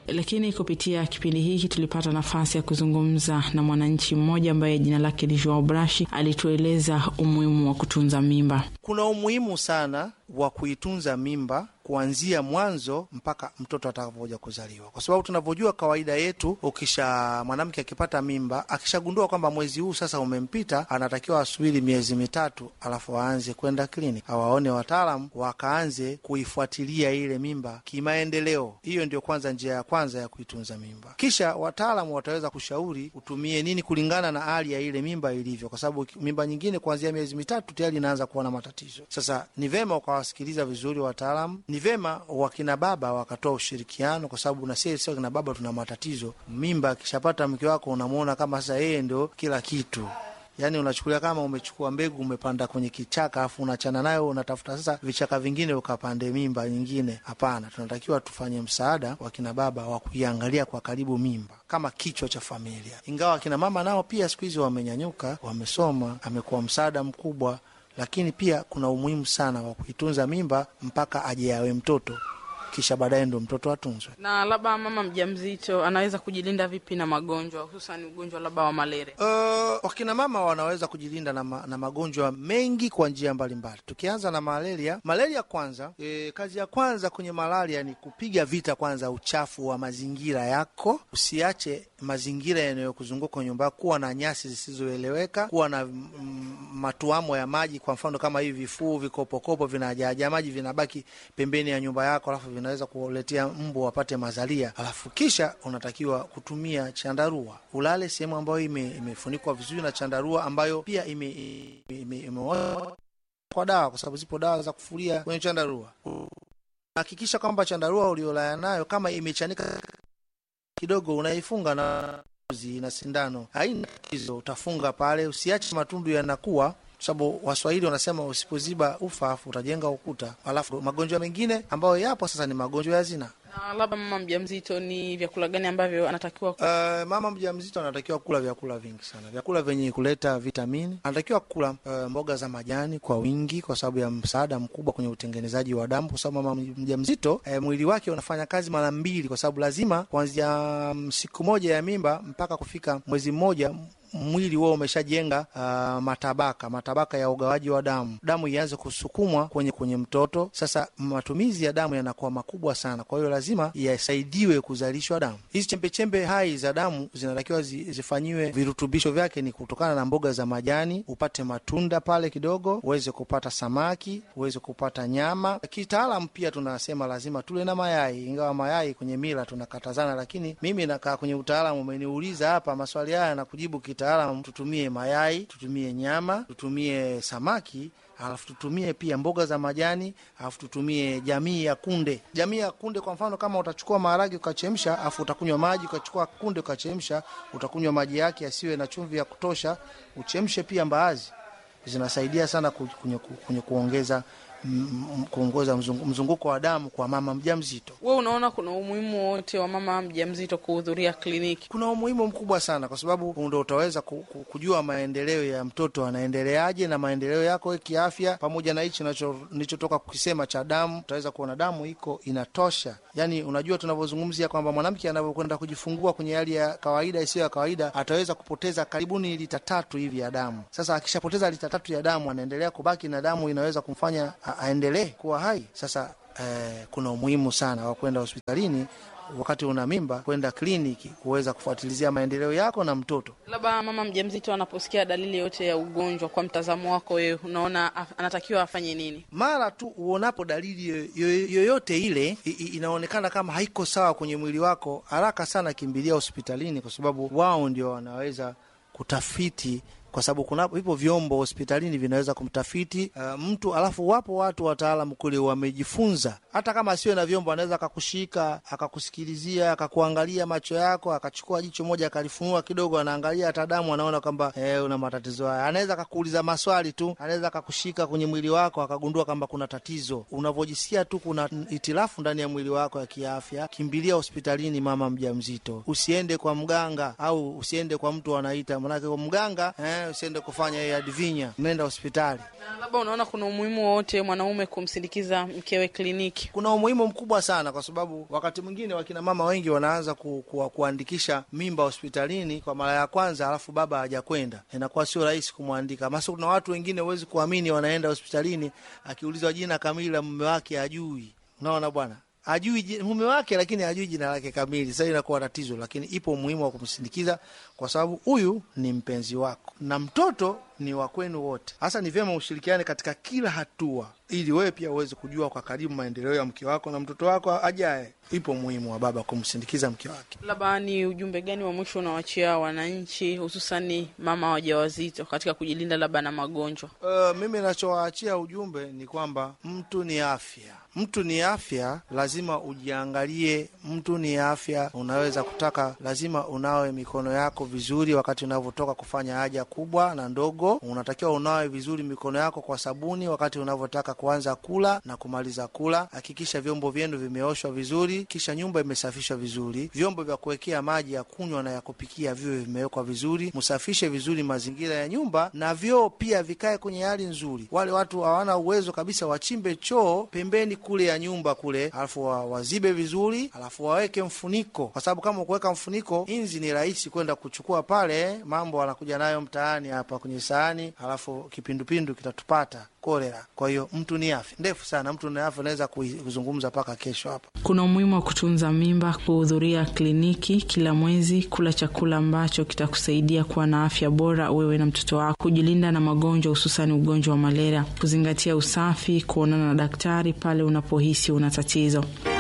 Lakini kupitia kipindi hiki tulipata nafasi ya kuzungumza na mwananchi mmoja ambaye jina lake ni Joao Brashi, alitueleza umuhimu wa kutunza mimba. Kuna umuhimu sana wa kuitunza mimba kuanzia mwanzo mpaka mtoto atakapokuja kuzaliwa, kwa sababu tunavyojua kawaida yetu, ukisha mwanamke akipata mimba, akishagundua kwamba mwezi huu sasa umempita, anatakiwa asubiri miezi mitatu, alafu aanze kwenda kliniki, awaone wataalam, wakaanze kuifuatilia ile mimba kimaendeleo. Hiyo ndio kwanza njia ya kwanza ya kuitunza mimba. Kisha wataalamu wataweza kushauri utumie nini kulingana na hali ya ile mimba ilivyo, kwa sababu mimba nyingine kuanzia miezi mitatu tayari inaanza kuwa na matatizo. Sasa ni vema ukawasikiliza vizuri wataalamu ni vema wakina baba wakatoa ushirikiano, kwa sababu na sisi wakina baba tuna matatizo. Mimba akishapata mke wako unamwona kama sasa yeye ndio kila kitu, yaani unachukulia kama umechukua mbegu umepanda kwenye kichaka afu unachana nayo unatafuta sasa vichaka vingine ukapande mimba nyingine. Hapana, tunatakiwa tufanye msaada wakina baba wa kuiangalia kwa karibu mimba kama kichwa cha familia, ingawa akina mama nao pia siku hizi wamenyanyuka, wamesoma, amekuwa msaada mkubwa lakini pia kuna umuhimu sana wa kuitunza mimba mpaka aje awe mtoto, kisha baadaye ndo mtoto atunzwe. Na labda mama mjamzito anaweza kujilinda vipi na magonjwa, hususan ugonjwa labda wa malaria? Uh, wakina mama wanaweza kujilinda na, ma, na magonjwa mengi kwa njia mbalimbali. Tukianza na malaria, malaria kwanza, e, kazi ya kwanza kwenye malaria ni kupiga vita kwanza uchafu wa mazingira yako. Usiache mazingira yanayokuzunguka nyumba yako kuwa na nyasi zisizoeleweka, kuwa na mm, matuamo ya maji, kwa mfano kama hivi vifuu, vikopokopo vinajaajaa maji vinabaki pembeni ya nyumba yako, alafu vinaweza kuletea mbu wapate mazalia. Alafu kisha unatakiwa kutumia chandarua, ulale sehemu ambayo ime, imefunikwa vizuri na chandarua ambayo pia ime, ime, ime kwa dawa, kwa sababu zipo dawa za kufulia kwenye chandarua. Hakikisha kwamba chandarua uliolala nayo kama imechanika kidogo, unaifunga na na sindano, haina tatizo, utafunga pale, usiache matundu yanakuwa sababu Waswahili wanasema usipoziba ufa afu utajenga ukuta. Alafu magonjwa mengine ambayo yapo sasa ni magonjwa ya zinaa. Na labda mama mjamzito, ni vyakula gani ambavyo anatakiwa Uh, mama mjamzito anatakiwa kula vyakula vingi sana, vyakula vyenye kuleta vitamini. Anatakiwa kula uh, mboga za majani kwa wingi, kwa sababu ya msaada mkubwa kwenye utengenezaji wa damu, kwa sababu mama mjamzito uh, mwili wake unafanya kazi mara mbili, kwa sababu lazima kuanzia um, siku moja ya mimba mpaka kufika mwezi mmoja mwili huo umeshajenga uh, matabaka matabaka ya ugawaji wa damu, damu ianze kusukumwa kwenye kwenye mtoto. Sasa matumizi ya damu yanakuwa makubwa sana, kwa hiyo lazima yasaidiwe kuzalishwa damu. Hizi chembechembe hai za damu zinatakiwa zi, zifanyiwe virutubisho vyake ni kutokana na mboga za majani, upate matunda pale kidogo, uweze kupata samaki, uweze kupata nyama. Kitaalam pia tunasema lazima tule na mayai, ingawa mayai kwenye mila tunakatazana, lakini mimi nakaa kwenye utaalamu, umeniuliza hapa maswali haya na kujibu kitaalamu, tutumie mayai, tutumie nyama, tutumie samaki alafu tutumie pia mboga za majani, alafu tutumie jamii ya kunde. Jamii ya kunde, kwa mfano, kama utachukua maharage ukachemsha, alafu utakunywa maji, ukachukua kunde ukachemsha, utakunywa maji yake yasiwe na chumvi ya kutosha. Uchemshe pia mbaazi, zinasaidia sana kwenye, kwenye kuongeza kuongoza mzunguko wa damu kwa mama mjamzito. We unaona kuna umuhimu wote wa mama mjamzito kuhudhuria kliniki? Kuna umuhimu mkubwa sana, kwa sababu ndo utaweza kujua maendeleo ya mtoto anaendeleaje na maendeleo yako kiafya, pamoja na hichi nilichotoka kukisema cha damu. Utaweza kuona damu iko inatosha. Yani unajua tunavyozungumzia kwamba mwanamke anavyokwenda kujifungua kwenye hali ya kawaida isiyo ya kawaida, ataweza kupoteza karibuni lita tatu hivi ya damu. Sasa akishapoteza lita tatu ya damu, anaendelea kubaki na damu inaweza kumfanya aendelee kuwa hai. Sasa eh, kuna umuhimu sana wa kwenda hospitalini wakati una mimba, kwenda kliniki kuweza kufuatilizia maendeleo yako na mtoto. Labda mama mjamzito anaposikia dalili yote ya ugonjwa, kwa mtazamo wako wewe, unaona anatakiwa afanye nini? Mara tu uonapo dalili yoyote ile inaonekana kama haiko sawa kwenye mwili wako, haraka sana kimbilia hospitalini, kwa sababu wao ndio wanaweza kutafiti kwa sababu kuna vipo vyombo hospitalini vinaweza kumtafiti uh, mtu alafu wapo watu wataalamu kule wamejifunza. Hata kama asiwe na vyombo, anaweza akakushika akakusikilizia, akakuangalia macho yako, akachukua jicho moja akalifunua kidogo, anaangalia hata damu, anaona kwamba eh, una matatizo haya. Anaweza akakuuliza maswali tu, anaweza akakushika kwenye mwili wako akagundua kwamba kuna tatizo. Unavyojisikia tu kuna itilafu ndani ya mwili wako ya kiafya, kimbilia hospitalini, mama mjamzito. Usiende kwa mganga au usiende kwa mtu anaita, manake kwa mganga eh, naye usiende kufanya hiyo advinya, umeenda hospitali. Na labda unaona kuna umuhimu wowote mwanaume kumsindikiza mkewe kliniki? Kuna umuhimu mkubwa sana, kwa sababu wakati mwingine wakina mama wengi wanaanza ku, ku, kuandikisha mimba hospitalini kwa mara ya kwanza, alafu baba hajakwenda, inakuwa sio rahisi kumwandika. Masa kuna watu wengine huwezi kuamini, wanaenda hospitalini, akiulizwa jina kamili la mume wake hajui. Unaona bwana ajui mume wake lakini hajui jina lake kamili. Sasa inakuwa tatizo, lakini ipo umuhimu wa kumsindikiza kwa sababu huyu ni mpenzi wako na mtoto ni wa kwenu wote. Hasa ni vyema ushirikiane katika kila hatua, ili wewe pia uweze kujua kwa karibu maendeleo ya mke wako na mtoto wako ajaye. Ipo umuhimu wa baba kumsindikiza mke wake. Labda ni ujumbe gani wa mwisho unawachia wananchi, hususani mama wajawazito katika kujilinda labda na magonjwa? Uh, mimi nachowaachia ujumbe ni kwamba mtu ni afya, mtu ni afya, lazima ujiangalie. Mtu ni afya, unaweza kutaka, lazima unawe mikono yako vizuri wakati unavyotoka kufanya haja kubwa na ndogo. Unatakiwa unawe vizuri mikono yako kwa sabuni wakati unavyotaka kuanza kula na kumaliza kula. Hakikisha vyombo vyenu vimeoshwa vizuri, kisha nyumba imesafishwa vizuri. Vyombo vya kuwekea maji ya kunywa na ya kupikia viwe vimewekwa vizuri. Msafishe vizuri mazingira ya nyumba na vyoo pia vikae kwenye hali nzuri. Wale watu hawana uwezo kabisa, wachimbe choo pembeni kule ya nyumba kule, alafu wa, wazibe vizuri, alafu waweke mfuniko, kwa sababu kama ukuweka mfuniko, inzi ni rahisi kwenda kuchukua pale, mambo anakuja nayo mtaani hapa kwenye sahani, alafu kipindupindu kitatupata kolera. Kwa hiyo mtu ni afya ndefu sana, mtu ni afya, unaweza kuzungumza mpaka kesho hapa. Kuna umuhimu wa kutunza mimba, kuhudhuria kliniki kila mwezi, kula chakula ambacho kitakusaidia kuwa na afya bora wewe na mtoto wako, kujilinda na magonjwa hususani ugonjwa wa malaria, kuzingatia usafi, kuonana na daktari pale unapohisi una tatizo.